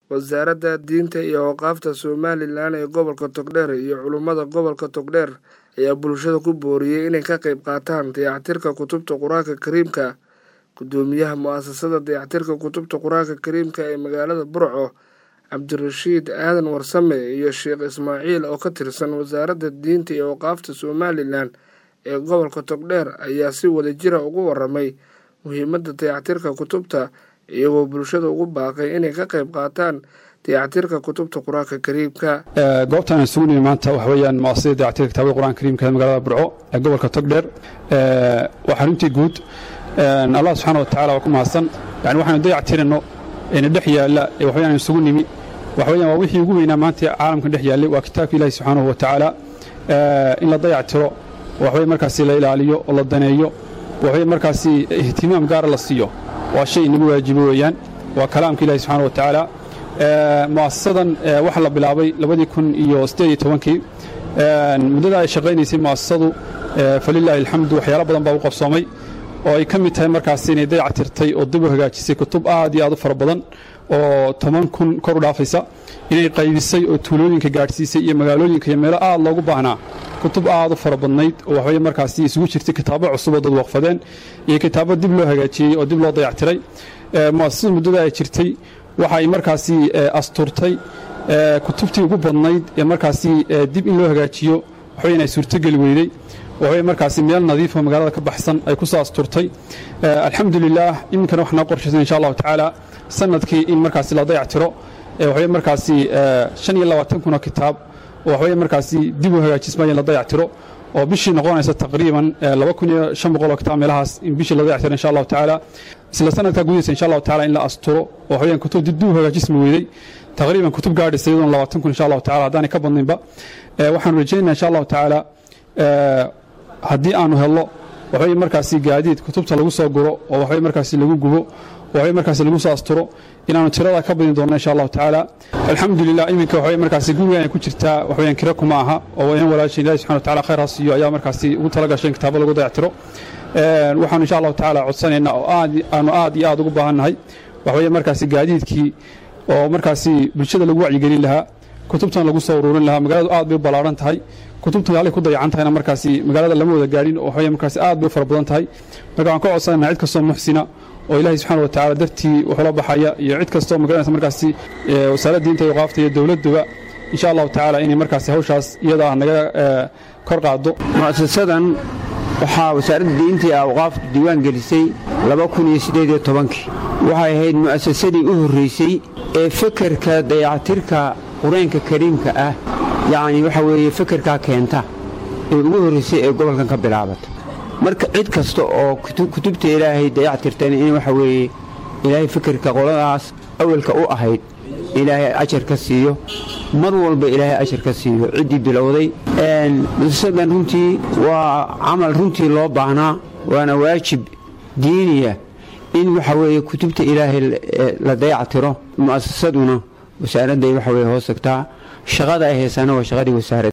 wasaaradda diinta iyo awqaafta somalilan ee gobolka togdheer iyo culummada gobolka togdheer ayaa bulshada ku booriyey inay ka qayb qaataan dayactirka kutubta qur-aanka kariimka gudoomiyaha mu-asasada dayactirka kutubta qur-aanka kariimka ee magaalada burco cabdirashiid aadan warsame iyo sheekh ismaaciil oo ka tirsan wasaaradda diinta iyo awqaafta somalilan ee gobolka togdheer ayaa si wadajira ugu waramay muhiimadda dayactirka kutubta iyagoo bulshada ugu baaqay inay ka qayb qaataan dayactirka kutubta qur-aanka kariimka goobtaan isugu nimi maanta waxa weeyaan muasasada dayactirka kitaabada qur-aanka kariimka ee magaalada burco ee gobolka togdheer waa xaruntii guud allah subxaana wa tacala waa ku mahadsan yani waxaanu dayactirino ina dhex yaalla ee waxweyaan isugu nimi waxaweyaan waa wixii ugu weynaa maanta caalamkan dhex yaallay waa kitaabka ilaahi subxaanahu wa tacaala in la dayactiro waxwey markaasi la ilaaliyo oo la daneeyo waxwey markaasi ihtimaam gaara la siiyo waa shay inagu waajibo weeyaan waa kalaamka ilahi subxana wa tacaala mu'asasadan waxaa la bilaabay labadii kun iyo siddeed iyo tobankii muddada ay shaqaynaysay mu'asasadu falilaahi alxamdu waxyaalo badan baa u qabsoomay oo ay ka mid tahay markaasi inay dayactirtay oo dib u hagaajisay kutub aad iyo aad u fara badan oo toban kun kor u dhaafaysa inay qaybisay oo tuulooyinka gaadhsiisay iyo magaalooyinka iyo meelo aad loogu baahnaa kutub aad u fara badnayd oo waxweye markaasi isugu jirtay kitaabo cusub oo dad waqfadeen iyo kitaabo dib loo hagaajiyey oo dib loo dayactiray mu'asasadu muddada ay jirtay waxa ay markaasi asturtay kutubtii ugu badnayd ee markaasi dib in loo hagaajiyo waxweye inay suurtogeli weydey waxweye markaasi meel nadiifo magaalada ka baxsan ay ku soo asturtay alxamdulilaah iminkana wax noo qorshaysan insha allahu tacaala sanadkii in markaasi la dayactiro waxweye markaasi shan iyo labaatan kun oo kitaab oo waxweye markaasi dib u hagaajismaya in la dayactiro oo bishii noqonaysa taqriiban laba kun iyo shan boqol oo kitaab meelahaas in bishii la dayactiro insha allahu tacaala isla sanadkaa gudihiisa insha allahu tacaala in la asturo oo waxweyaan kutub dib u hagaajismi weydey taqriiban kutub gaadhaysa iyadoona labaatan kun insha allahu tacala haddaanay ka badninba waxaanu rajaynaa insha allahu tacaala haddii aanu helno waxweye markaasi gaadiid kutubta lagu soo guro oo waxweye markaasi lagu gubo waxweye markaasi lagu soo asturo inaanu tirada ka badin doonno insha allahu tacaala alxamdulilah iminka waxweye markaasi gurigan ay ku jirtaa waxweyaan kira kuma aha oo in walaashin ilahi subxana wa tacala khayr ha siiyo ayaa markaasi ugu tala gashay in kitaabo lagu dayactiro waxaanu insha allahu tacaala codsanaynaa oo aad aanu aad iyo aad ugu baahannahay waxweye markaasi gaadiidkii oo markaasi bulshada lagu wacyigelin lahaa kutubtan lagu soo ururin lahaa magaaladu aad bay u ballaaran tahay kutubtan halay ku dayacan tahayna markaasi magaalada lama wada gaadhin oo waxweye markaasi aad bay u fara badan tahay marka waxaan ka codsanayna cid kastoo muxsina oo ilaahay subxana wa tacala dartii wuxula baxaya iyo cid kastoo magaranaysa markaasi wasaaradda diinta iyo qaafta iyo dowladduba insha allahu tacaala inay markaasi hawshaas iyada ah naga kor qaado mu'asasadan waxaa wasaaradda diinta iyo awqaaftu diiwaan gelisay waxay ahayd mu'asasadii u horraysay ee fekerka dayactirka qur-aanka kariimka ah yacni waxa weeye fekerkaa keenta ee ugu horraysay ee gobolkan ka bilaabata marka cid kasta oo kutubta ilaahay dayactirtana in waxa weeye ilaahay fekerka qoladaas awalka u ahayd ilaahay ajar ka siiyo mar walba ilaahay ajar ka siiyo ciddii bilowday muasasadan runtii waa camal runtii loo baahnaa waana waajib diiniya in waxa weeye kutubta ilaahay la dayactiro mu'asasaduna wasaaradday waxa weye hoos tagtaa shaqada ay haysana waa shaqadii wasaaradda